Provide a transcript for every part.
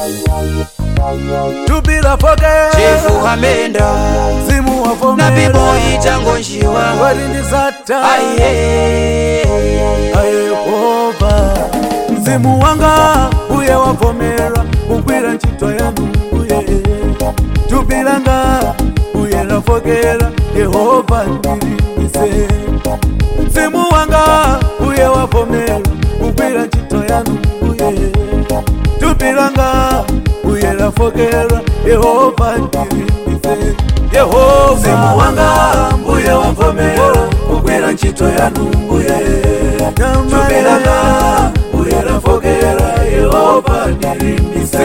tupila foke chefu hamenda mzimu na wavomera biboyi changonjiwa walindi zata aiye ayehova mzimu wanga uye wavomera kugwira ntchito yanu uye tupilanga uye lafokera yehova ndilimbise mzimu wanga uye wavomera kugwira ntchito yanu uye tupilanga uye lafokera yehova ndilimbise yehova mzimu wanga uye wavomera kugwira ntchito yanu uye tupilanga uye lafokera yehova ndilimbise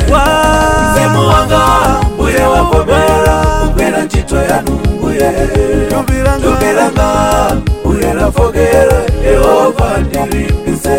mzimu wanga uye wavomera kugwira ntchito yanu uye tupilanga uye lafokera yehova ndilimbise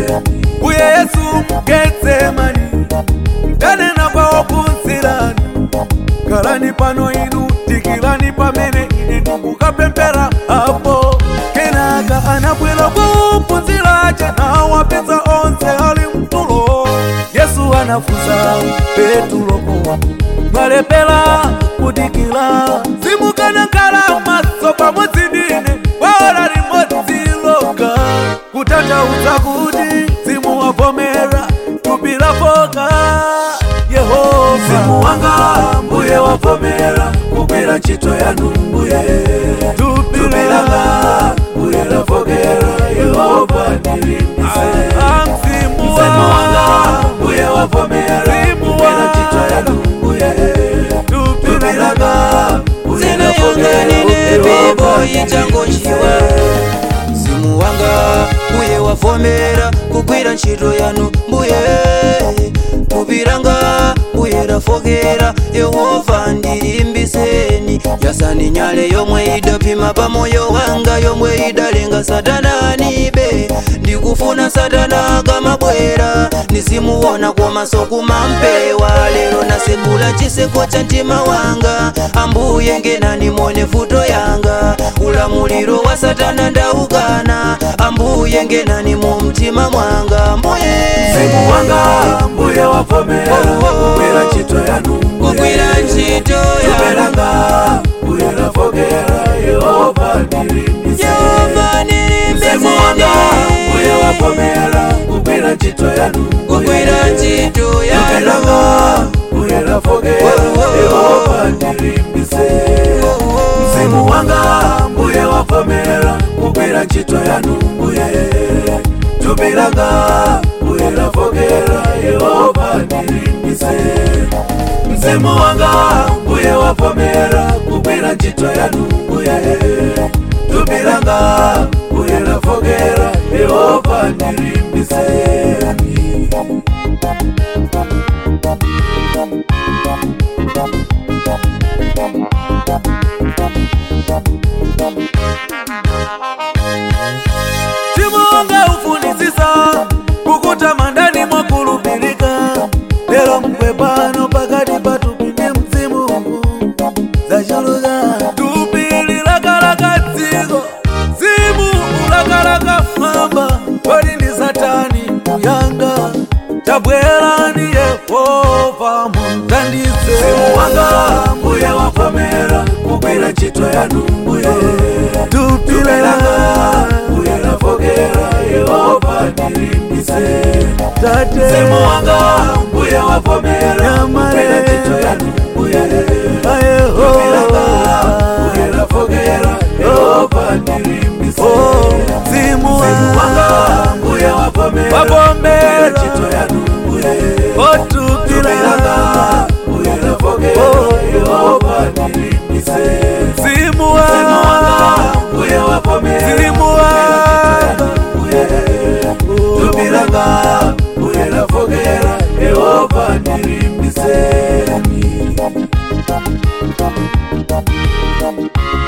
uye yesu mgetsemani tanena kwawo kunzirani kalani pano inu tikilani pamene ine ndikukapemphera apo kenaka anabwera kuphunzira nawapeza onse ali mtulo yesu anafunsa petuloko mwalepera kudikira simukanakhala maso pamodzi ndine kwaora limodzi loka kutanthauza kuti simuwavomera tupilafoka yehova mzimu wanga mbuye wavomera kugwira ntchito yanu mbuye tupilanga mbuye lavokera yehova ndilimbise mzimu wanga mbuye wavomera kugwira ntchito yanu mbuye tupilanga mbuye zina lavokera yanganine yehova biboyi changonjiwa mzimu wanga mbuye wavomera kugwira ntchito yanu mbuye tupilanga mbuye lafokera yehova ndilimbiseni yasani nyale yomwe idapima pamoyo wanga yomwe idalenga satananibe ndikufuna satana kamabwera nisimuwona komaso kumampewa lero nasekula chiseko cha mtima wanga ambuye ngenani mone futo yanga ulamuliro wa satana ndaukana ambuye ngenani mu mtima mwanga mbuye mzimu wanga mbuye wavomera kugwira ntchito yanu kugwira ntchito ya tupelanga mbuye lavokera yehova ndilimbise yehova mzimu wanga mbuye nilimbiseni wavomera kugwira ntchito yanu kugwira ntchito ya tupelanga mbuye lavokera yehova ndilimbise mzimu wanga mbuye wavomera kugwira ntchito yanu mbuye tupilanga mbuye lavokera yehova ndilimbise mzimu wanga mbuye wavomera kugwira ntchito yanu mbuye tupilanga mbuye lavokera yehova ndilimbiseni timonga ufunisisa kukutama ndani mwakulupilika lero mkwepano pakati patupindi mzimu zachuluka tupili lakalaka dziko zimu ulakalaka mwamba kodi ndi satani kuyanga tabwerani yehova muthandize mzimu wanga mbuye wavomera kugwira ntchito yanu mbuye tupilanga mbuye lavokera yehova ndilimbise tate mzimu wanga mbuye wavomera kugwira ntchito yanu mbuye tupilanga mbuye lavokera yehova ndilimbise mzimu wanga mbuye wavomera kugwira ntchito yanu mbuye tupilanga mbuye lavokera yehova ndilimbise mzimu wanga mbuye wavomera mzimu wanga mbuye tupilanga mbuye lavokera yehova ndilimbiseni